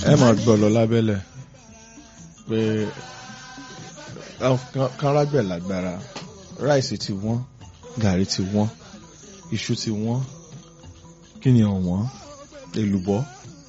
ẹ máa gbọ́ lọ lábẹ́lẹ̀ pé kánrágbẹ̀ lágbára ráìsì ti wọ́n gàrí ti wọ́n iṣu ti wọ́n kí ni ọ̀wọ́n èlùbọ́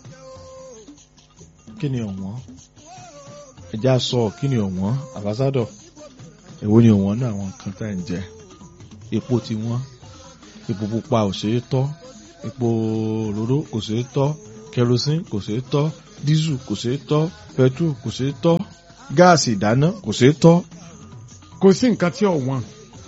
kí ni ọ̀wọ́n ẹja sọ kí ni ọ̀wọ́n àbásádọ̀ èwo ni ọ̀wọ́n náà àwọn nǹkan tá à ń jẹ epo ti wọ́n epo pupa ò ṣeé tọ́ epo òróró kò ṣeé tọ́ kerosene kò ṣeé tọ́ dísù kò ṣeé tọ́ petrol kò ṣeé tọ́ gáàsì ìdáná kò ṣeé tọ́. kò sí nǹkan tí ò wọ́n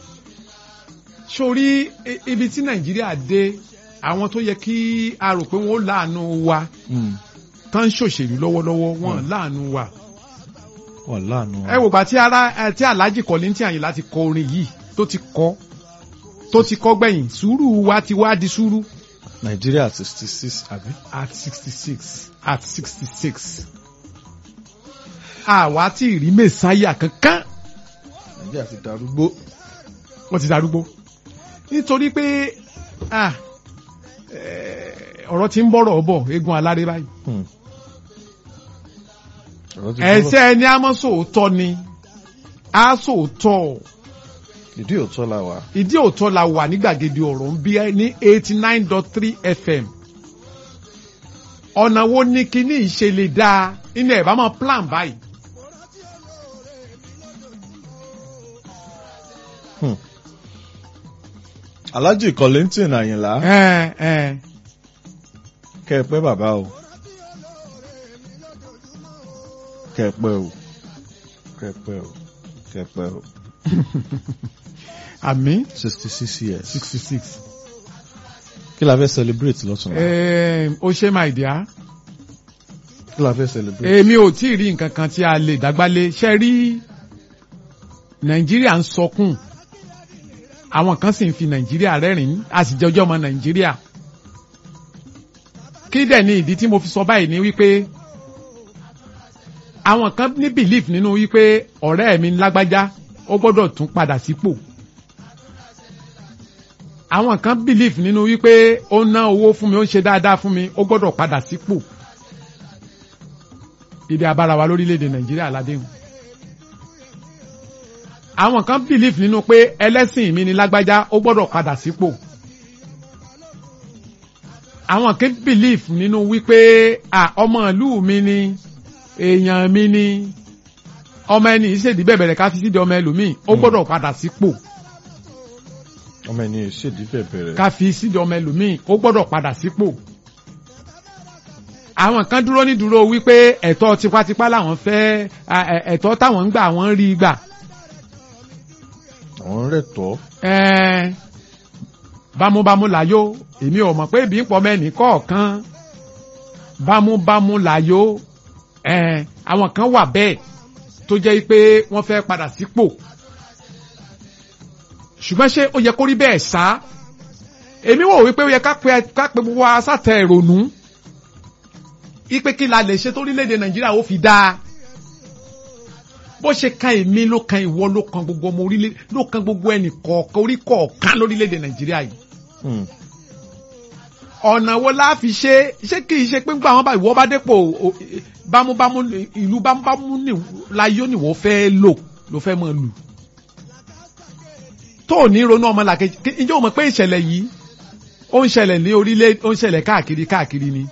sórí ibi tí nàìjíríà dé àwọn tó yẹ kí a rò pé wọ́n láàánú wa tán ń ṣòṣèlú lọ́wọ́lọ́wọ́ wọ́n láàánú wa wọ́n láàánú wa. ẹ wò gbà tí ara tí alhaji Kollington Àyìnlá ti kọ orin yìí tó ti kọ tó ti kọ gbẹ̀yìn sùúrù wa ti wá di sùúrù. nàìjíríà sixty six àbí. at sixty six at sixty six àwa tí ì rí mẹ́sáyà kankan. nàìjíríà ti darúgbó. wọ́n ti darúgbó nítorí pé ọ̀rọ̀ tí ń bọ̀rọ̀ bọ̀ eégún aláré báyìí. ẹ̀sẹ̀ ẹni a mọ̀ sóòótọ́ ni a sóòótọ́. ìdí òótọ́ la wà. ìdí òótọ́ la wà ní gbàgede ọ̀rọ̀ ń bí ní eighty nine dot three fm. ọ̀nà wo ni kíní ìṣe lè dáa inú ẹ̀ bá máa plan báyìí. Hmm. Alhaji Kollington Àyìnlá. ẹ ẹ kẹ́ ẹ pẹ́ bàbá o kẹ́ ẹ pẹ́ o kẹ́ ẹ pẹ́ o kẹ́ ẹ pẹ́ o. àmì sixty six years. sixty six. kí la fẹ́ celebrate lọ́tún la. ó ṣe máa dìá. kí la fẹ́ celebrate. èmi ò tí ì rí nǹkan kan tí a lè dágbálé ṣe rí nàìjíríà ń sọkún àwọn kan sì ń fi nàìjíríà rẹ́rìn-ín a sì jẹjọ́ ọmọ nàìjíríà kí dẹ̀ ni ìdí tí mo fi sọ báyìí ni wípé àwọn kan ní belief nínú wípé ọ̀rẹ́ mi lágbájá ó gbọ́dọ̀ tún padà sípò àwọn kan belief nínú wípé ó ná owó fún mi ó ń ṣe dáadáa fún mi ó gbọ́dọ̀ padà sípò ibi abára wa lórílẹ̀‐èdè nàìjíríà ládéhùn àwọn kan belief nínú pé ẹlẹ́sìn mi ni lágbájá ó gbọ́dọ̀ padà sípò àwọn kan belief nínú wípé ọmọ ìlú mi ni èèyàn mi ni ọmọ ẹni ìṣèdí bẹ̀bẹ̀rẹ̀ ká fi sídi ọmọ ẹlòmíì ó gbọ́dọ̀ padà sípò ọmọ ẹni ìṣèdí bẹ̀bẹ̀rẹ̀. ká fi sídi ọmọ ẹlòmíì ó gbọ́dọ̀ padà sípò àwọn kan dúró ní dúró wípé ẹ̀tọ́ tipátipá làwọn fẹ́ ẹ̀tọ́ táwọn ń gbà wọ́n rí gbà. àwọn rẹ̀ tọ́. ẹ̀ẹ́n bámúbámú láyó èmi ò mọ̀ pé ibi ń pọ̀ mẹ́ni kọ̀ọ̀kan bámúbámú láyó ẹ̀ẹ́n àwọn kan wà bẹ́ẹ̀ tó jẹ́ pé wọ́n fẹ́ padà sípò ṣùgbọ́n ṣé ó yẹ kó rí bẹ́ẹ̀ sá èmi wò wípé ó yẹ ká pe gbogbo wa sátẹ̀ ìrònú ipe kí la lè ṣe torílẹ̀-èdè nàìjíríà ó fi dáa bó ṣe kan èmi ló kan ìwọ ló kan gbogbo ọmọ orílẹ̀ ló kan gbogbo ẹnì kọ̀ọ̀kan orí kọ̀ọ̀kan lórílẹ̀-èdè nàìjíríà yìí. ọ̀nà wo la fi ṣe ṣé kì í ṣe pé nígbà wọn bá ìwọ bá dépò bámúbámú ìlú bámúbámú láyé ni wọ́n fẹ́ lò ló fẹ́ mọ̀ lù. tó ò ní ronú ọmọ làkejì ǹjẹ́ o mọ̀ pé ìṣẹ̀lẹ̀ yìí ó ń ṣẹlẹ̀ ní orílẹ̀ ó ń ṣẹlẹ̀ káàkiri káàkiri ni.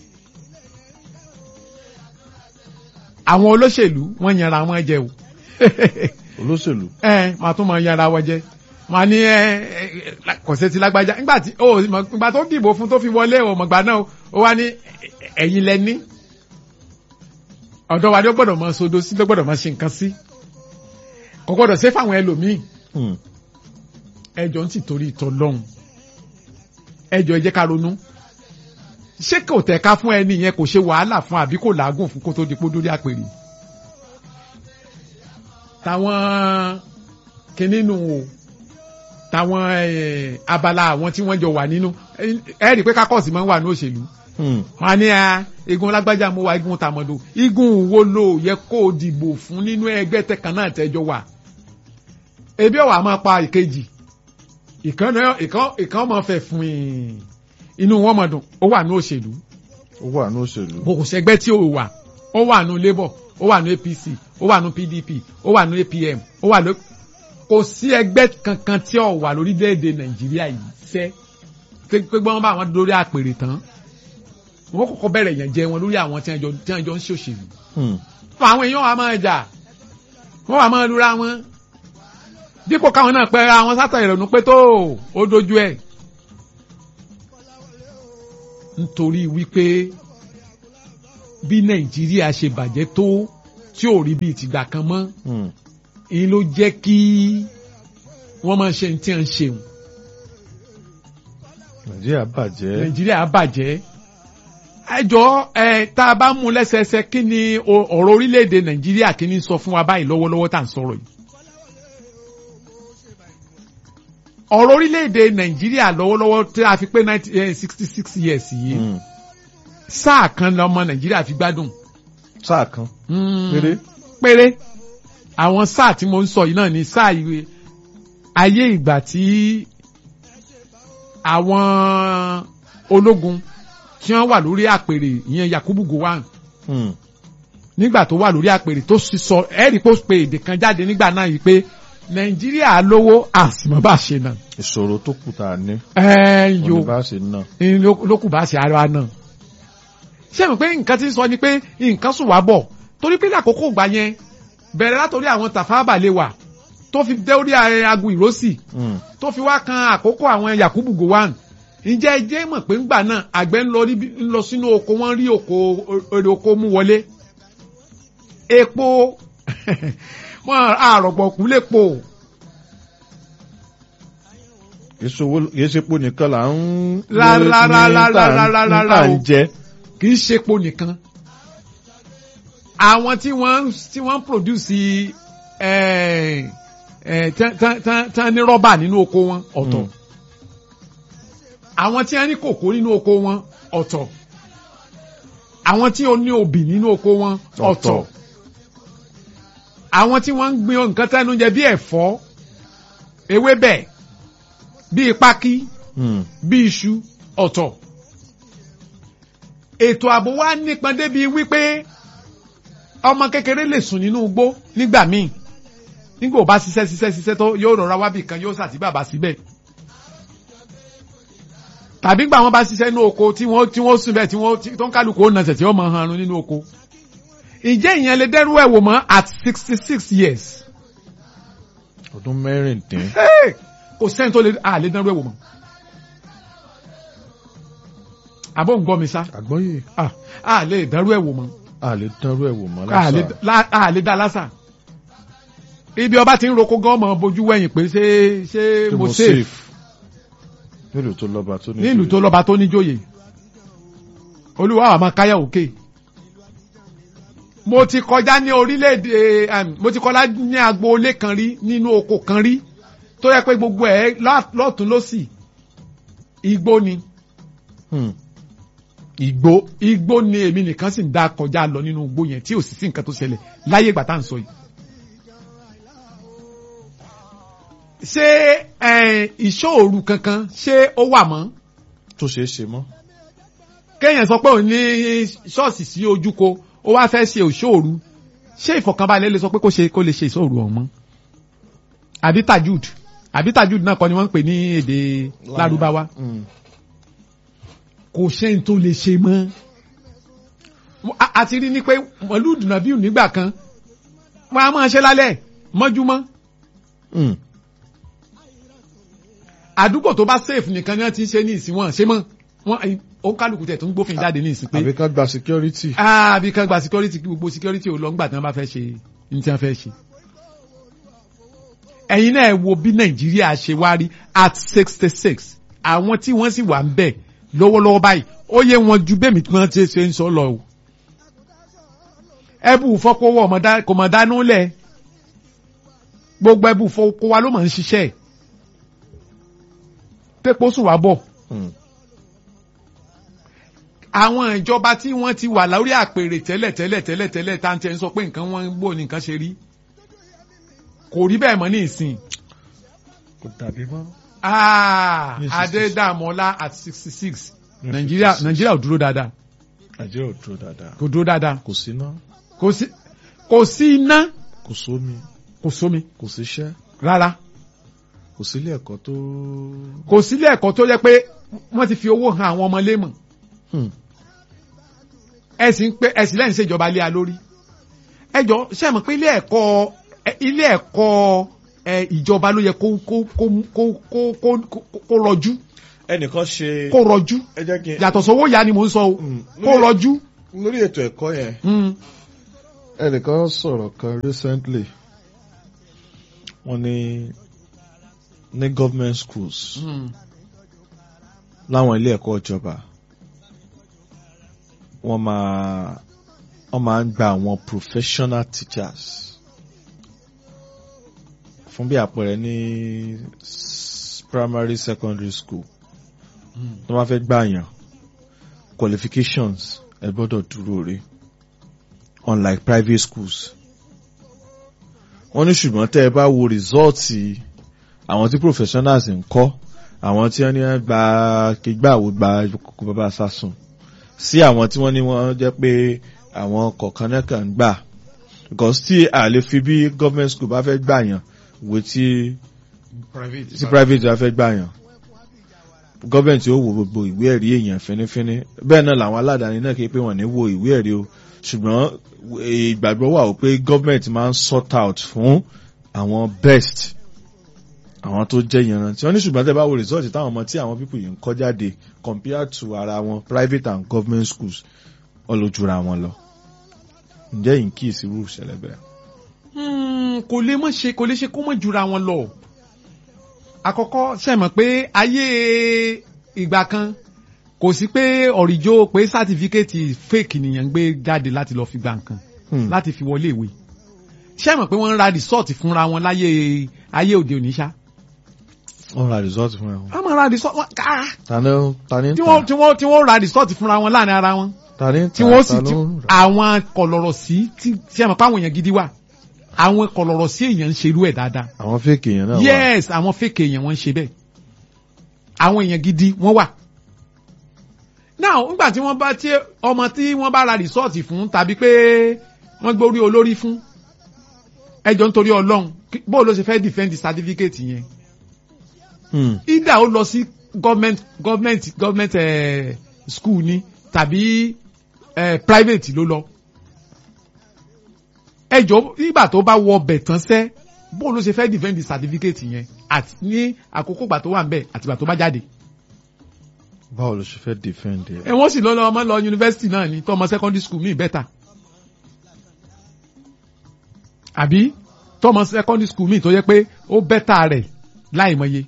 àwọn olóṣèlú wọ́n yanra wọn jẹ o. olóṣèlú. ẹ máa tún máa yanra wọn jẹ máa ní ẹ kò sí ti lágbájá nígbà tí ó ìgbà tó dìbò fún tó fi wọlé ọmọgbà náà ó wá ní ẹ̀yin lẹ́ní ọ̀dọ́ wa ni ó gbọ́dọ̀ máa sodo sí ló gbọ́dọ̀ máa ṣe nǹkan sí kò gbọ́dọ̀ ṣe fáwọn ẹlòmíì ẹjọ́ ń sì torí ìtọ́ lọ́hùn ẹjọ́ ẹ jẹ́ ká ronú ṣé kò tẹ̀ka fún ẹni yẹn kò ṣe wàhálà fún àbí kò làágùn fún kó tó di pódórí àpèrè táwọn kìnnínú o táwọn abala àwọn tí wọ́n jọ wà nínú ẹ rí i pé kákọ́ọ̀sì máa ń wà ní òṣèlú wọn á ní a igun lágbájá mo wá igun tàmọ̀dò igun wo ló yẹ kó o dìbò fún nínú ẹgbẹ́ tẹ̀kan náà tẹ́jọ wà ebi ọ̀wà máa pa ìkejì ìkan ọmọ fẹ́ fún yìí inú wọn mọ̀ dùn ó wà ní òṣèlú ó wà ní òṣèlú. bó kò sẹ́gbẹ́ tí ò wà ó wà nù labour ó wà nù apc ó wà nù pdp ó wà nù apm ó wà nù kò sí ẹgbẹ́ kankan tí ò wà lórílẹ̀‐èdè nàìjíríà yìí sẹ́ pé pé wọ́n bá wọn lórí àpèrè tán wọ́n kọ́kọ́ bẹ̀rẹ̀ yẹn jẹ wọn lórí àwọn tí wọ́n jọ tí wọ́n jọ ń ṣòṣèlú Hmm. fún àwọn èèyàn wa máa jà wọ́n wà máa lura wọn dípò káwọn náà pẹ́ àwọn sátọ̀ ìrònú pé tó ó dojú ẹ̀ nítorí wípé bí nàìjíríà ṣe bàjẹ́ tó tí ò rí bíi tìgbà kan mọ́ Hmm. èyí ló jẹ́ kí wọ́n máa ṣe ní tí wọ́n ń ṣeun nàìjíríà bàjẹ́. nàìjíríà bàjẹ́ ẹjọ́ ẹ tá a bá mú lẹ́sẹẹsẹ kí ni o- ọ̀rọ̀ orílẹ̀-èdè nàìjíríà kí ni sọ fún wa báyìí lọ́wọ́lọ́wọ́ tá à ń sọ̀rọ̀ yìí. ọ̀rọ̀ orílẹ̀-èdè nàìjíríà lọ́wọ́lọ́wọ́ tí a fi pé sixty six years yìí Hmm. sáà kan lọ́mọ nàìjíríà fi gbádùn. sáà kan. Mm, Péré? péré àwọn sáà tí mo ń sọ yìí náà ni sáà ìwé ayé ìgbà tí àwọn ológun tí wọ́n wà lórí àpèrè ìyẹn Yakubu Gowon Hmm. nígbà tó wà lórí àpèrè tó sì sọ ẹ̀rí pé ó pe èdè kan jáde nígbà náà yìí pé Nàìjíríà lówó àsìmọ́ bá ṣe náà ìṣòro tó kù tá a ní. ẹ̀ yo oníbàṣe náà. ní ló- ló kù bá ṣe ara náà. ṣé mo pé nǹkan tí ń sọ ni pé nǹkan sùn wá bọ̀ torí pé lákòókò ìgbà yẹn bẹ̀rẹ̀ látòrí àwọn Tafawa Balewa tó fi dé orí agu ìrósì Hmm. tó fi wá kan àkókò àwọn Yakubu Gowon ǹjẹ́ ẹ jẹ́ mọ̀ pé ńgbà náà àgbẹ̀ ń lọ níbi- ń lọ sínú oko wọ́n rí oko èrè oko mú wọlé epo wọn àrọ̀gbọ̀kú lépo kì í ṣowó- kì í ṣe epo nìkan là ń. Rárá, rárá, ní tá à ń- rárá, rárá, ní tá à ń o. jẹ. kì í ṣe epo nìkan àwọn tí wọ́n ń- tí wọ́n ń produce eh, eh, tán- tán- tán- tán ní rọ́bà nínú oko wọn ọ̀tọ̀ Mm. àwọn tí wọ́n ní kòkó nínú oko wọn ọ̀tọ̀ àwọn tí ó ní obì nínú oko wọn ọ̀tọ̀ Ọ̀tọ̀. àwọn tí wọ́n ń gbin nǹkan tẹ́nu jẹ bí ẹ̀fọ́ ewébẹ̀ bí pákí Hmm. bí iṣu ọ̀tọ̀. ètò ààbò wa nípọn débi wípé ọmọ kékeré lè sùn nínú igbó nígbà míì nígbà ò bá ṣiṣẹ́ ṣiṣẹ́ ṣiṣẹ́ tó yóò rọra wábì kan yóò sàtì bàbá síbẹ̀. tàbí gbà wọn bá ṣiṣẹ́ inú oko tí wọ́n tí wọ́n sùn bẹ́ẹ̀ tí wọ́n tí- tó ń kálukú ó nàṣẹ̀ tí wọ́n mọ̀ hanrun nínú oko. ǹjẹ́ ìyẹn lè dẹ́rù ẹ̀ wò mọ́ at sixty six years? ọdún mẹ́rìndín. Hey! kò sẹ́ni tó lè à lè dẹ́rù ẹ̀ wò mọ́. àbọ̀ ń gbọ́ mi sá àgbọ́yé ah a lè dárú ẹ̀ wò mọ́ a lè dánrú ẹ̀ wò mọ́ a lè lásà. la- a lè dá lásà ibi ọba ti ń roko gan ọmọ bojú wẹ̀yìn pé ṣé ṣé Ṣé mo safe nílùú tó lọ́ba tó ní. nílùú tó lọ́ba tó níjòyè olúwa àwọn máa káyà òkè mo ti kọjá ní orílẹ̀-èdè em, mo ti kọjá ní agboolé kan rí nínú oko kan rí tó yẹ pé gbogbo ẹ̀ lá- lọ́tún lọ́sì igbó ni Hmm. igbó. igbó ni èmi nìkan sì ń dá kọjá lọ nínú igbó yẹn tí ò sì sí nǹkan tó ṣẹlẹ̀ láyé ìgbà tá à ń sọ yìí. ṣé eh, ìṣòro kankan ṣé ó wà mọ́ tó ṣeé ṣe mọ́. kéèyàn sọ pé òun ní ṣọ́ọ̀ṣì sí ojúko ó wá fẹ́ ṣe òṣòro ṣé ìfọ̀kànbalẹ̀ lè sọ pé kó ṣe kó lè ṣe ìṣòro ọ̀hún mọ́ àbí tajud àbí tajud náà kọ́ ni wọ́n ń pè ní èdè lárúbáwá Hmm. kò sẹ́ni tó lè ṣe mọ́. A- a ti rí ni pé mọ̀lúùdù nàbíù nígbà kan wọ́n á máa ṣe lálẹ́ mọ́júmọ́ Hmm. àdúgbò tó bá safe nìkan ni wọ́n ti ń ṣe ní ìsìn wọn ṣe mọ́ wọ́n ó kálukú tẹ̀ tó ń gbófin jáde ní ìsìn pé àbí ká gba security. àbí kan gba security kí gbogbo security ò lọ ńgbà tí wọ́n bá fẹ́ ṣe ní tí wọ́n fẹ́ ṣe. ẹ̀yin náà ẹ wo bí nàìjíríà ṣe wá rí at sixty six àwọn tí wọ́n sì wà ń bẹ̀ lọ́wọ́lọ́wọ́ báyìí ó yẹ wọn ju bẹ́ẹ̀ mi tí wọ́n ti ṣe ń sọ lọ o. ẹbù fọ́kọ́wọ́ ọmọdá- kò mọ̀ dánú lẹ̀ gbogbo ẹbù fọ́kọ́ wa ló mọ̀ ń ṣiṣẹ́ pépó sùn wá bọ̀ Hmm. àwọn ìjọba tí wọ́n ti wà lórí àpèrè tẹ́lẹ̀ tẹ́lẹ̀ tẹ́lẹ̀ tẹ́lẹ̀ tá à ń tẹ́ ń sọ pé nǹkan wọn gbó ní nǹkan ṣe rí kò rí bẹ́ẹ̀ mọ́ ní ìsìn kò dàbí mọ́. Ah, Ní 66. Adédàmọ́lá at sixty six Ní Nàìjíríà 66. Nàìjíríà ò dúró dáadáa nàìjíríà ò dúró dáadáa kò dúró dáadáa kò sí iná kò sí kò sí iná kò sómi kò sómi kò sí iṣẹ́ rárá kò sí ilé ẹ̀kọ́ tó. kò sílé ẹ̀kọ́ tó yẹ pé wọ́n ti fi owó han àwọn ọmọ lémọ̀ Hmm. ẹ̀sìn pé ẹ̀sìn lẹ́yìn ṣèjọba lé a lórí ẹjọ́ ṣe mọ̀ pé ilé ẹ̀kọ́ ẹ, ilé ẹ̀kọ́ ẹ, ìjọba ló yẹ kó kó kó kó kó kó kó rọjú ẹnìkan ṣe kó rọjú ẹ jẹ́ kí n yàtọ̀ sówó ya ni mò ń sọ o Mm. kó rọjú. lórí ètò ẹ̀kọ́ yẹn Mm. ẹnìkan sọ̀rọ̀ kan recently wọ́n ní ní government schools Mm. láwọn ilé ẹ̀kọ́ ìjọba wọ́n máa wọ́n máa ń gba àwọn professional teachers fún bí àpẹẹrẹ ní s- primary secondary school Mm. tó bá fẹ́ gbàyàn qualifications ẹ gbọ́dọ̀ dúró rí unlike private schools wọ́n ní ṣùgbọ́n tẹ́ ẹ bá wo rìsọ́ọ̀tì àwọn tí professionals ń kọ́ àwọn tí wọ́n ní wọ́n gba kígbàwó gba kókó bàbá sásùn sí àwọn tí wọ́n ní wọ́n jẹ́ pé àwọn kọ̀ọ̀kan náà kàn ń gbà because tí a lè fi bí government school bá fẹ́ gbàyàn wò tí private. tí private bá fẹ́ gbàyàn gọ́ọ̀mẹ̀ntì ó wo gbogbo ìwé ẹ̀rí èèyàn fínífíní bẹ́ẹ̀ náà làwọn aládàáni náà kí pé wọ́n ní wo ìwé ẹ̀rí o ṣùgbọ́n ìgbàgbọ́ wà ó pé gọ́ọ̀mẹ̀ntì máa ń sort out fún àwọn best àwọn tó jẹ́ ìyanrantí wọ́n ní ṣùgbọ́n tẹ́ bá wo result táwọn ọmọ tí àwọn people yìí ń kọ́ jáde compared to ara wọn private and government schools ọlójúra wọn lọ ǹjẹ́ yìí ń kí ìsirú ìṣẹ̀lẹ̀ bẹ́ẹ̀. Hmm, kò lè mọ̀ ṣe kò lè ṣe kó mọ̀ jura wọn lọ. àkọ́kọ́ ṣe mọ̀ pé ayé ìgbà kan kò sí pé ọ̀rìjó pé sátífíkẹ́ẹ̀tì fake nìyẹn ń gbé jáde láti lọ́ọ́ fi gba nǹkan Hmm. láti fi wọlé ìwé. ṣe mọ̀ pé wọ́n ń ra rìsọ́ọ̀tì fúnra wọn láyé ayé òde òní ṣá. wọ́n ra result fún ẹ o. wọ́n máa ra rìsọ́ọ̀tì wọn ká tani tani ń tí wọ́n tà tí wọ́n tí wọ́n ra rìsọ́ọ̀tì fúnra wọn láàrin ara wọn tani ń tí tà wọ́n sì ta ti ló ń rà? àwọn kọ̀lọ̀rọ̀ sí tí ṣe mọ̀ pé àwọn èèyàn gidi wà àwọn kọ̀lọ̀rọ̀ sí èèyàn ń ṣerú ẹ̀ dáadáa àwọn fake èèyàn náà wà. yes àwọn fake èèyàn wọ́n ń ṣe bẹ́ẹ̀ àwọn èèyàn gidi wọ́n wà. now nígbà tí wọ́n bá tí ọmọ tí wọ́n bá ra rìsọ́ọ̀tì fún tàbí pé wọ́n gbórí olórí fún ẹjọ́ nítorí ọlọ́run kí- bó ló ṣe fẹ́ defend certificate yẹn Hmm. either ó lọ sí government government government eh, school ni tàbí eh, private ló lọ ẹjọ́ nígbà tó bá wọ ọbẹ̀ tán sẹ́ bó ló ṣe fẹ́ defend the certificate yẹn àti ní àkókò gbà tó wà ń bẹ̀ àti gbà tó bá jáde. báwo ló ṣe fẹ́ defend ẹ. ẹ wọ́n sì lọ lọ ọmọ lọ yunifásitì náà ní tọmọ secondary school míì bẹ́tà. àbí tọmọ secondary school míì tó yẹ pé ó bẹ́tà rẹ̀ láì mọye.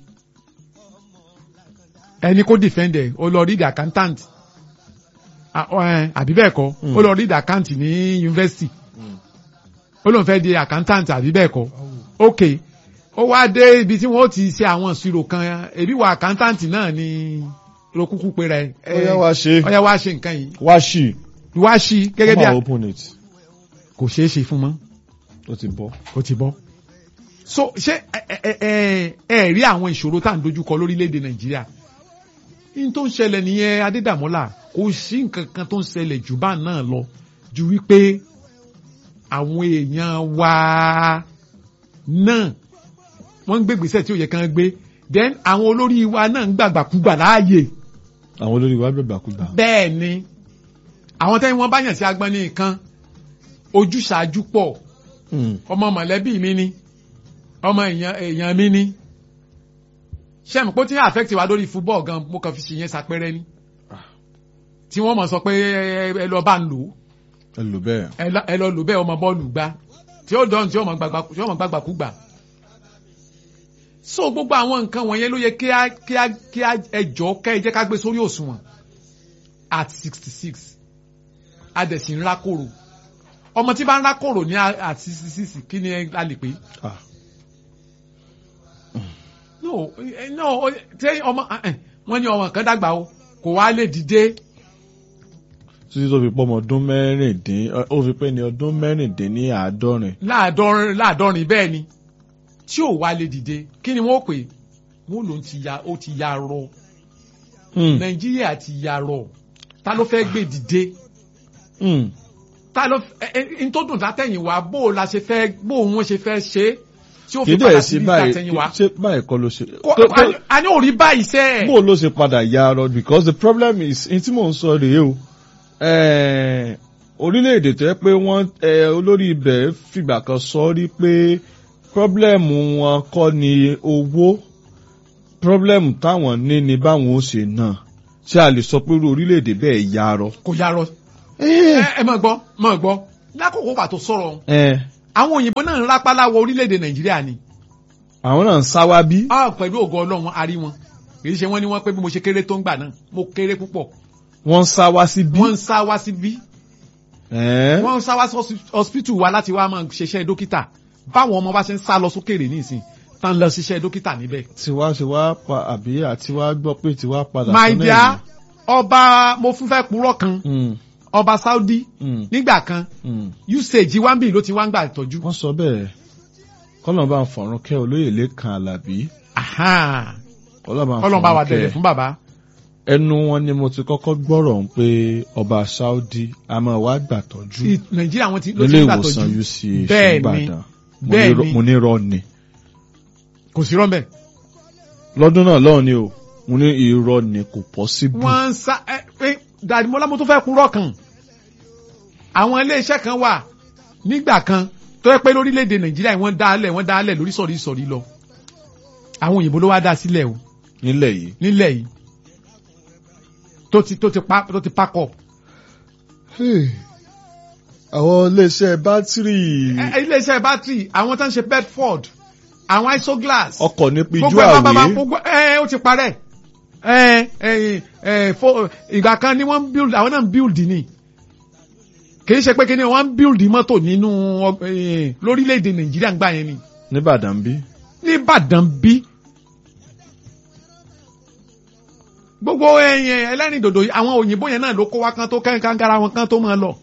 ẹni kó defend ẹ̀ ó lọ read accountant Ah, ọ, ẹ, àbí bẹ́ẹ̀ kọ́ Mm. ó lọ read account ní yunifásitì ó lóun fẹ́ di accountant àbí bẹ́ẹ̀ kọ́ ok ó wá dé ibi tí wọ́n ti ṣe àwọn ìṣirò kan ebi wà accountant náà ni rokuku pera ẹ ó yá wá ṣe ọyá wá ṣe nǹkan yìí wá ṣì wá sí gẹ́gẹ́ bí Come a and open it kò ṣeé ṣe fún mọ́ ó ti bọ́. ó ti bọ́ so ṣé ẹ ẹ ẹ ẹ rí àwọn ìṣòro tá à ń dojúkọ lórílẹ̀‐èdè nàìjíríà ní tó ń ṣẹlẹ̀ nìyẹn adédàmọ́là kò sí nǹkan kan tó ń ṣẹlẹ̀ jù bá náà lọ ju wípé àwọn èèyàn wa náà wọ́n ń gbé gbèsè tí ó yẹ kán gbé then àwọn olórí wa náà ń gbàgbàkúgbà láàyè àwọn olórí wa gbẹgbàkúgbà. bẹ́ẹ̀ ni àwọn tẹ́yìn wọn bá yàn sí agbọ́n ní nǹkan ojúṣàájú pọ̀ Hmm. ọmọ mọ̀lẹ́bí mi ni ọmọ èèyàn èèyàn mi ni sẹ́mi pé ó ti ń affect wa lórí football gan mo kàn fi ṣe yẹn ṣàpẹrẹ ni tí wọ́n mọ̀ sọ pé ẹ ẹ lọ bá ń lò ó ẹ lò bẹ́ẹ̀. ẹ lọ- ẹ lọ lò bẹ́ẹ̀ ọmọ bọ́ọ̀lù gbá tí ó dán tí ó mọ̀ gbàgbà tí ó mọ̀ gbàgbàkúgbà so gbogbo àwọn nǹkan wọ̀nyẹn ló yẹ kí á kí á kí á ẹjọ́ kẹ́ ẹ jẹ́ ká gbé sórí òṣùwọ̀n at sixty six adẹ̀sí ń rákòrò ọmọ tí bá ń rákòrò ní a- at sixty six kí ni ẹ- a lè pè é Ah. no eh, no o- tẹ ọmọ eh, eh, wọ́n ní ọmọ kan dàgbà o kò wá lè dìde títí tó fi pọ́ ọmọ ọdún mẹ́rìndín ó fi pé ní ọdún mẹ́rìndín ní àádọ́rin. láàdọ́rin láàdọ́rin bẹ́ẹ̀ ni tí ò wá lè dìde kí ni wọ́n pè wọ́n ló ti ya ó ti ya rọ Hmm. nàìjíríà ti ya rọ ta ló fẹ́ gbé dìde Hmm. ta ló ẹ ẹ n tó dùn látẹ̀yìn wá bó o la ṣe fẹ́ bó o wọn ṣe fẹ́ ṣe é tí ó kì fi í dẹ̀ padà sí sí báyìí látẹ̀yìn wá. ṣé báyìí kọ́ ló ṣe. Kó- tó- tó- a- a ní òrí báyìí sẹ́ bó ló ṣe padà ya arọ because the problem is n tí mò ń sọ rèé o eh, orílẹ̀-èdè tó yẹ pé wọ́n eh, olórí ibẹ̀ fìgbà kan sọ rí pé problem wọn kọ́ ni owó problem táwọn ní ni báwọn ó ṣe náà ṣé a lè sọ pé irú orílẹ̀-èdè bẹ́ẹ̀ ya arọ. kò yarọ. ẹ ẹ mọ̀ gbọ́ mọ̀ gbọ́ lákòókò pàtó sọ̀rọ̀ Eh, àwọn òyìnbó náà ń rápálá wọ orílẹ̀-èdè nàìjíríà ni àwọn náà ń sáwá bí. a pẹ̀lú ògo ọlọ́run a rí wọn kì í ṣe wọ́n ní wọ́n pé bí mo ṣe kéré tó ń gbà náà mo kéré púpọ̀ wọ́n ń sáwá sí bí. wọ́n ń sá wá síbí Eh, wọ́n ń sá wá sí hospi- hospital wa láti wá máa ṣiṣẹ́ dókítà báwọn ọmọ bá ṣe ń sá lọ sókèrè nísìn tán lọ ṣiṣẹ́ dókítà níbẹ̀. tiwa ṣe wá pa àbí àti wá gbọ́ pé tiwa padà. my sọ́nà dear ọba mo fún fẹ́ purọ́ kan ẹ̀yìn. ọba saudi Mm, nígbà kan mm. usage wambi ló ti wá ń gbà tọ́jú. wọ́n sọ bẹ́ẹ̀ kọ́lọ́n bá ń fọ̀rún kẹ́ olóyè lẹ́kan alábí Aha. kọ́lọ́n bá ń kọ́lọ́n bá wa fọ̀rún dẹ̀lẹ̀ kẹ́ fún bàbá. ẹnu wọn ni mo ti kọ́kọ́ gbọ́rọ̀ ń pé ọba Saudi a máa wá gbàtọ́jú I- nàìjíríà wọn ti ló ti nílé ń gbà ìwòsàn tọ́jú UCH Bẹ́ẹ̀ ni. Ìbàdàn Mo Bẹ́ẹ̀ ní rọ- ni. mo ní rọ ni kò sí rọ́mbẹ̀. lọ́dún náà lọ́hùn ni o mo ní irọ́ ni kò possible wọ́n ń sá ẹ ẹ dàdímọ́lá mo tún fẹ́ purọ́ kan àwọn iléeṣẹ́ kan wà nígbà kan tó yẹ pé lórílẹ̀‐èdè nàìjíríà wọ́n dálẹ̀ wọ́n dálẹ̀ lórí sọ̀rí sọ̀rí lọ àwọn òyìnbó ló wá dá sílẹ̀ o nílẹ̀ yìí nílẹ̀ yìí tó ti tó ti pa tó ti pack up. àwọn iléeṣẹ́ bátìrì Ẹ- ẹ, iléeṣẹ́ bátìrì àwọn tó ń ṣe bedford àwọn isoglass ọkọ̀ ní pijú gbogbo ẹ̀ bá bá àwé gbogbo ẹ ó ti parẹ́ ẹ ẹ ẹ fo ìgbà kan ni wọ́n ń build àwọn náà ń build ni kì í ṣe pé kí ni wọ́n ń build mọ́tò nínú ọ- ẹ, lórílẹ̀‐èdè nàìjíríà ń gbà yẹn ni nìbàdàn bí nìbàdàn bí gbogbo ẹyìn ẹlẹ́rìn dòdò yìí, àwọn òyìnbó yẹn náà ló kó wá kan tó kẹ́hìn kángara wọn kan tó máa lọ.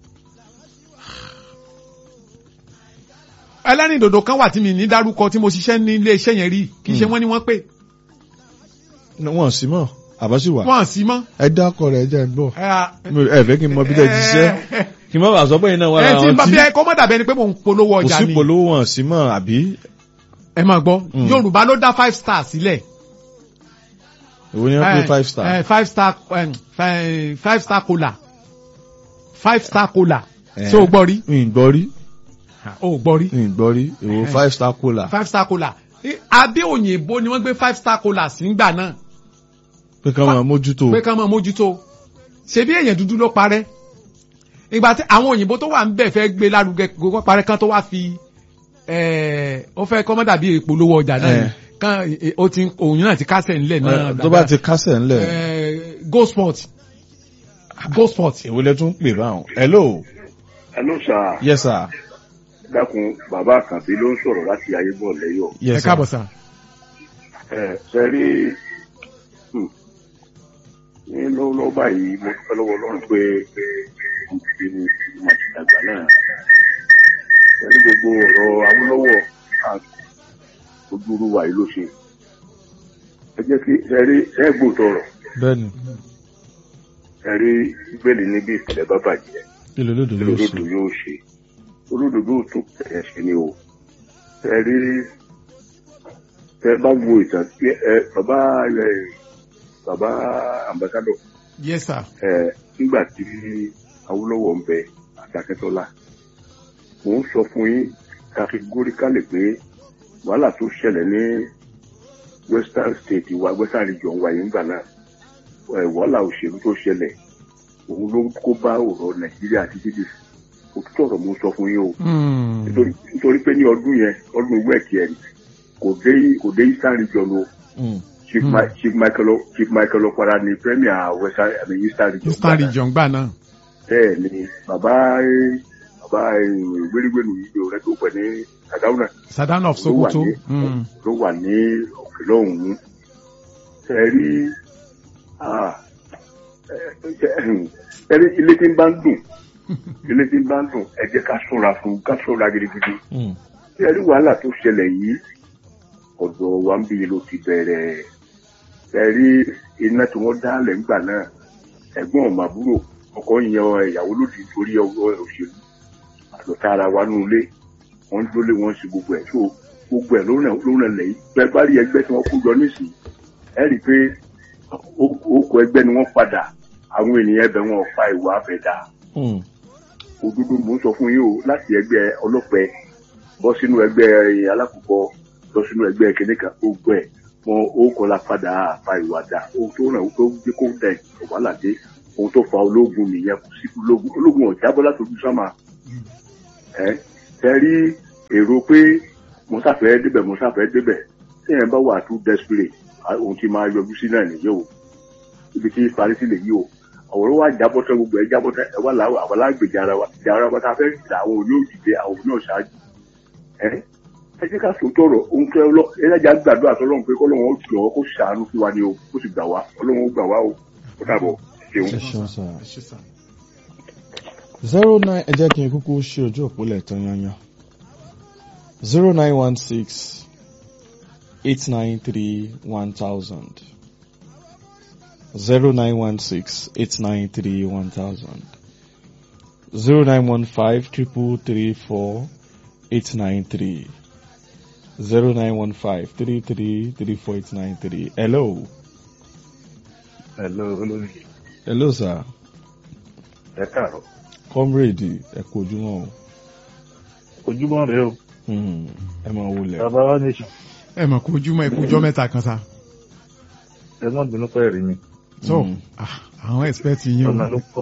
ẹlẹ́rìn dòdò kan wà tí mi ní dárúkọ tí mo ṣiṣẹ́ ní ilé iṣẹ́ yẹn rí kì í ṣe Hmm. wọ́n ní wọ́n pè wọ́n sì mọ̀ àbáṣì wà wọ́n sí mọ́. ẹ dákọ̀ rẹ̀ jẹ́ ń gbọ́ ẹ Mi- ẹ fẹ́ kí n mọ bí tẹ́ ti ṣiṣẹ́ kí n má bàa sọ pé iná wà ẹ tí láwọn n bá tí bí ẹ kọ́ mọ́ dàbí ẹni pé mò ń polówó kò ọjà sí ni polówó wọn sí mọ́ àbí ẹ máa gbọ́ Hmm. Yorùbá ló dá five star sílẹ̀ èwo ni wọ́n pé five star Eh, five star eh, fi- five star cola five star cola Eh. ṣé o gbọ́ rí n gbọ́ rí o gbọ́ rí n gbọ́ rí èwo Eh. five star cola five star cola Eh, abẹ́ òyìnbó ni wọ́n gbé five star cola sí ngbà náà pé ká máa mójútó pé kán máa mójútó ṣebí èèyàn dúdú ló parẹ́ ìgbà tí àwọn òyìnbó tó wà ń bẹ̀ fẹ́ gbé lárugẹ gbogbo parẹ́ kán tó wá fi eh, ó fẹ́ kọ́ mọ́ dàbí ìpolówó ọjà náà ni. Eh. kán eh, ó ti òyìn náà ti kásẹ̀ ńlẹ̀ náà tó bá ti kásẹ̀ ńlẹ̀ Eh, go sport go sport èwo lẹ tún pè báwọn hello Hello sir yes sir dákun bàbá àkànbí ló ń sọ̀rọ̀ láti ayébọ̀ lẹ́yọ̀ ẹ yes káàbọ̀ sir sá ẹ ṣe rí hmm, ní lọ́wọ́lọ́wọ́ báyìí mo dúpẹ́ lọ́wọ́ ọlọ́run pé mo ti ní mo ti dàgbà náà ṣe rí gbogbo ọ̀rọ̀ Awólọ́wọ̀ ojú olúwa yìí ló ṣe ẹ jẹ́ kí ṣe rí ẹ gbòòtọ̀ ọ̀rọ̀ bẹ́ẹ̀ni ṣe rí bíbélì níbi ìpìlẹ̀ bá bàjẹ́ kí ló lódò ló olódodo ṣe yóò ṣe olódodo ò tún bẹ̀rẹ̀ sí ni o ẹ rí ẹ bá wo ìtàn tí ẹ bàbá ẹ bàbá ambassadọ yes sir ẹ nígbà tí Awólọ́wọ̀ ń bẹ àtàkẹ́tọ́lá mò ń sọ fún yín kàfígóríkálì pé wàhálà tó ṣẹlẹ̀ ní western state wa western region wa yìí ńgbà náà ẹ wàhálà òṣèlú tó ṣẹlẹ̀ òun ló kó bá ọ̀rọ̀ nàìjíríà títí dì òtútù ọ̀rọ̀ mo sọ fún yín o Hmm. nítorí nítorí pé ní ọdún yẹn ọdún wẹ́ẹ̀kì ẹ̀ kò dé kò dé eastern region o Mm. chief Hmm. Mi- chief michael O- chief michael ọ̀pára ni premier western I mean eastern region eastern gbà náà. region gbà náà bẹ́ẹ̀ ni bàbá eh, bàbá wéríwéru yìí rẹ tó pẹ̀ ní sàdáúnà sadan of ló wà Sokoto ní Hmm. ló wà ní òkè lọ́hùn-ún ẹ rí ah, ẹ ẹ rí ilé tí ń bá ń dùn ilé tí ń bá ń dùn ẹ jẹ́ ká ṣọ́ra fún ká ṣọ́ra gidigidi Mm. ẹ rí wàhálà tó ṣẹlẹ̀ yìí ọ̀dọ̀ wa ń bí ló ti bẹ̀rẹ̀ ẹ rí iná tí wọ́n dálẹ̀ ńgbà náà ẹ̀gbọ́n ọ̀màbúrò ọkọ yan ìyàwó lòdì torí ọwọ́ òṣèlú àlọ́tà ara wa nínú ilé wọ́n lólé wọ́n ṣe gbogbo ẹ̀ tó gbogbo ẹ̀ ló ràn lẹ́yìn bẹ́ẹ̀ bá rí ẹgbẹ́ tí wọ́n kó jọ nísìnyí ẹ rí i pé okò ẹgbẹ́ ni wọ́n padà àwọn ènìyàn ẹbẹ̀ wọn fa ìwà abẹ̀dá òdodo mò ń sọ fún yín o láti ẹgbẹ́ ọlọ́pẹ bọ́ sínú ẹgbẹ́ alákòókò lọ sínú ẹgbẹ́ kìnìkan gbogbo ẹ̀ wọn ó kọ́la padà fa ìwà dà ohun tó ràn tó gbé kó dẹ̀ ọ̀wálàdé ohun tó fa ológun nìyẹn kò sí ológun ológun ọ̀jábọ́ látòjú sáma ẹ ẹ rí èrò pé mo sáfẹ́ débẹ̀ mo sáfẹ́ débẹ̀ tí ẹ̀ bá wà too desperate ohun tí máa yọjú sí náà nìyẹn o ibi tí parí sí lè yí o ọ̀rọ̀ wa jábọ́ tán gbogbo ẹ̀ jábọ́ tán ẹ̀ wá làwọn àwọn alágbèjà ara wa ìjà ara wa tá a fẹ́ gbà àwọn òní òdìdẹ àwọn òní ọ̀ṣáájú ẹ ẹ jẹ́ ká sòótọ́ ọ̀rọ̀ ohun tó ẹ lọ ẹ lẹ́jà gbàdúrà sọlọ́run pé kọ́lọ́run ó jọ kó ṣàánú fún wa ni o kó sì gbà wá ọlọ́run ó gbà wá o ó dàbọ̀ ṣeun. ẹ ṣeun sá zero nine ẹ jẹ́ kí n kúkú ṣe ojú òpólẹ̀ tán yanyan zero nine one six eight nine three one thousand zero nine one six eight nine three one thousand zero nine one five triple three four eight nine three zero nine one five three three three four eight nine three hello. hello olórí. hello sir. ẹ káàárọ̀. comrade ẹ kú ojúmọ́ o. ojúmọ́ rẹ o. ẹ máa wọlé. bàbá wa nation. ẹ mọ̀ kó ojúmọ́ ikú ọjọ́ mẹ́ta kan sa. ẹ má bínú pẹ́ rí mi. so àwọn expect yín o. ọ̀nà ló pọ̀.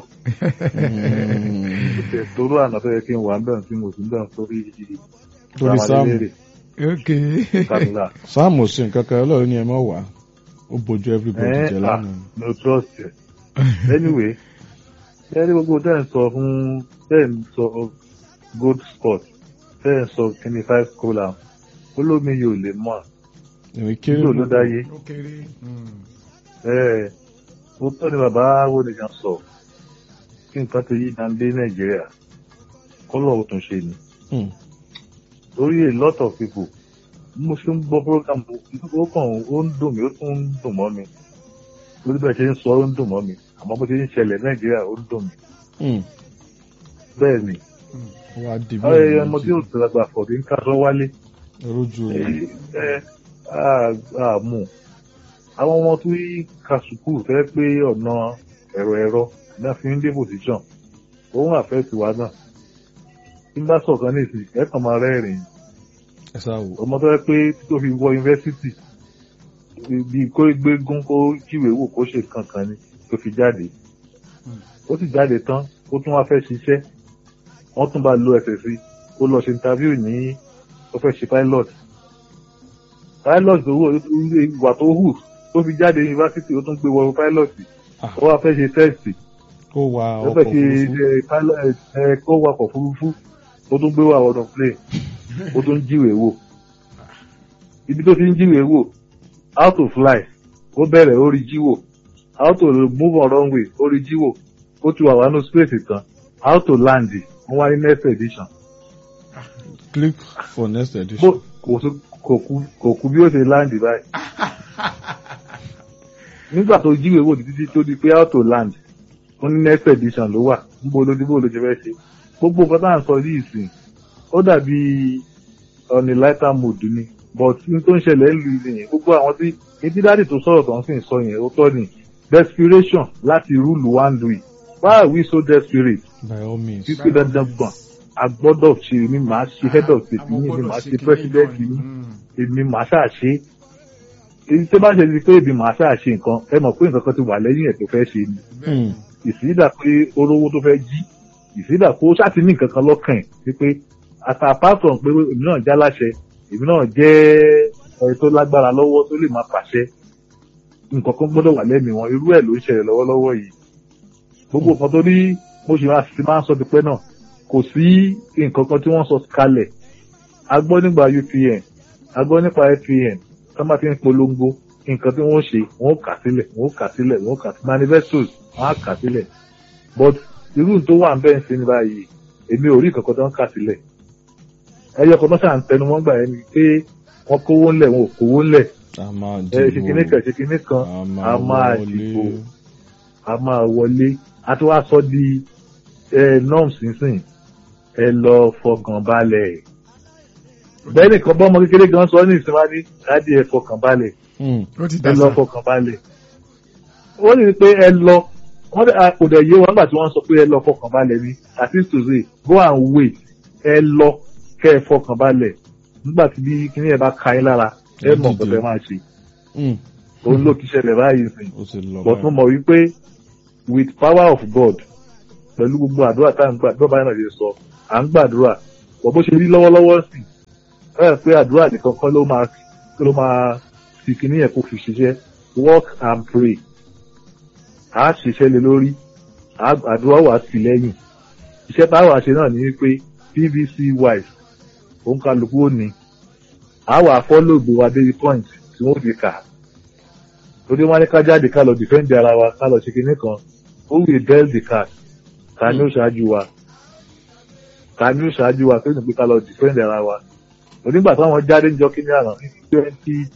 torú àná tó yẹ kí n wà bẹ́ẹ̀ tí mo sì ń bẹ́ẹ̀ sórí torí sáàmù ok. kàdúrà. sáàmù sí nǹkan kan ọlọ́run ní ẹ má wà ó bójú everybody ẹ jẹ ah lánàá. no trust yẹ. anyway ẹ rí gbogbo tẹ́ ẹ̀ ń sọ fún tẹ́ ẹ̀ ń sọ gold spot tẹ́ ẹ̀ ń sọ kíní five kola olómi yóò lè mọ̀ èmi kéré nílò ló dáyé. ó kéré. ẹ mo tọ́ ni bàbá wo nìkan sọ kí nǹkan ti yí dáńdé nàìjíríà kọ́lọ̀ ó tún ṣe ni. Hmm. lórí a lot of people bí mo ṣe ń gbọ́ program ó kàn ó ń dùn mí ó tún ń dùn mọ́ mi lórí bẹ́ẹ̀ ṣe ń sọ ó ń dùn mọ́ mi àmọ́ bó ṣe ń ṣẹlẹ̀ nàìjíríà ó ń dùn mí Hmm. bẹ́ẹ̀ ni ó wá di bí ọ̀rẹ́ ọmọ tí ó tẹ̀lágbà fọ̀dí ń ká sọ wálé rojú ẹ rẹ̀ ẹ á mú àwọn ọmọ tó yí ka sùkúù fẹ́ pé ọ̀nà ẹ̀rọ ẹ̀rọ náà fi ń dé position òun àfẹ́ tiwa náà tí n bá sọ̀kan ní ìsìn ẹ̀ kàn máa rẹ́rìn-ín ẹ sá wò. ọmọ tó yẹ pé tó fi wọ yunifásitì bí kó gbégún kó jíwèé wò kó ṣe kankan ni tó fi jáde ó sì jáde tán ó tún wá fẹ́ ṣiṣẹ́ wọ́n tún bá lo ẹsẹ̀ sí ó lọ ṣe interview ní ó fẹ́ ṣe pilot pilot tó wò ìwà tó hù tó fi jáde yunifásitì ó tún gbé wọ pilot Ah. ó wá fẹ́ ṣe test kó wa ó ọkọ̀ fẹ́ ṣe òfurufú. ẹ, pilot ẹ, kó wakọ̀ òfurufú ó tún gbé wà ọ̀nà plane ó tún jíwèé wò ibi tó ti ń jíwèé wò how to fly ó bẹ̀rẹ̀ ó rí jíwò how to move on runway ó rí jíwò ó ti wà wà nínú space kan how to land wọ́n wá ní next edition click for next bó edition. kò sí- kò kú kò kú bí ó ṣe land báyìí nígbà tó jíwèé wò títí tó di pé how to land ó ní next edition ló wà níbo ló dìbò ló ṣe fẹ́ ṣe gbogbo nǹkan tá à ń sọ yìí sìn ó dàbí on a lighter mood ni but n tó ń ṣẹlẹ̀ ń lu ilé yẹn gbogbo àwọn tí etí dáàdì tó sọ̀rọ̀ tó ń sìn sọ yẹn ó tọ́ ni desperation láti rúlù wá ń lu yìí why are we so desperate by all means. títí dandan gbọ̀n a gbọ́dọ̀ ṣe ni màá ṣe head of state yìí ni màá ṣe president yìí èmi màá ṣáà ṣe èyí tó bá ṣe ti pé èmi màá ṣáà ṣe nǹkan ẹ mọ̀ pé nǹkan kan ti wà lẹ́yìn ẹ̀ tó fẹ́ ṣe ni Hmm. ìsídà pé olówó tó fẹ́ jí ìsídà pé ó ṣáàtì ní nǹkan kan lọ́kàn ẹ̀ wípé àtà pátọ̀ pé èmi náà já láṣẹ èmi náà jẹ́ ẹni tó lágbára lọ́wọ́ tó lè máa pàṣẹ nǹkan kan gbọ́dọ̀ wà lẹ́mìí wọn irú ẹ̀ ló ń ṣẹlẹ̀ lọ́wọ́lọ́wọ́ yìí gbogbo nǹkan tó ní mo ṣe máa ti máa ń sọ ti pẹ́ náà kò sí nǹkan kan tí wọ́n sọ kalẹ̀ a gbọ́ nígbà UPN a gbọ́ nípa FPN tó máa fi ń polongo nǹkan tí wọ́n ṣe wọ́n ó kà sílẹ̀ wọ́n ó kà sílẹ̀ wọ́n ó kà sí manifestos wọ́n á kà sílẹ̀ but irú tó wà ń bẹ́ẹ̀ sí ní báyìí èmi ò rí nǹkan kan tó ń kà sílẹ̀ ẹyọ kan tó ṣà ń tẹnu wọ́n gbà yẹn ni pé wọ́n kówó ńlẹ̀ wọn ò kówó ńlẹ̀ a máa ẹ ṣe kinní kan dìbò ṣe kinní kan a a máa máa wọlé. dìbò a máa wọlé a ti wá sọ di ẹ norms nísìn ẹ lọ fọkàn balẹ̀ bẹ́ẹ̀ nìkan bọ́mọ kékeré gan sọ ní ìsinmi ní dáàdi ẹ fọkàn balẹ̀ Hmm. ó ti ẹ lọ dàgbà fọkàn balẹ̀ wọ́n ní pé ẹ lọ wọ́n dẹ̀ a kò dẹ̀ yé wọn nígbà tí wọ́n sọ pé ẹ lọ fọkàn balẹ̀ ni that is to say go and wait ẹ lọ kẹ́ ẹ fọkàn balẹ̀ nígbà tí bí kíní ẹ bá ka yín lára ẹ mọ̀ Dídì. pẹ̀lẹ́ máa ṣe Hmm. òun ló ti ṣẹlẹ̀ báyìí sìn ó sì lọ but mo mọ̀ wípé with power of God pẹ̀lú gbogbo àdúrà tá à ń gbà bí ọba náà ṣe sọ à ń gbàdúrà bọ̀ bó ṣe rí lọ́wọ́lọ́wọ́ sí ẹ pé àdúrà nìkan kọ́ ló máa ló máa fi kíní yẹn kó fi ṣiṣẹ́ work and pray à á ṣiṣẹ́ lé lórí à á- àdúrà wà sí lẹ́yìn iṣẹ́ táwa ṣe náà ní wípé PVC wise òun kálukú ò ní à wà follow gbogbo adé point tí wọ́n ti kà á torí wọn ní ká jáde ká lọ defend ara wa ká lọ ṣe kinní kan who will bail the cat ta ni ó ṣáájú wa ta ni ó ṣáájú wa tó ní pé ká lọ defend ara wa onígbà táwọn jáde ń jọ kí ní àná ní twenty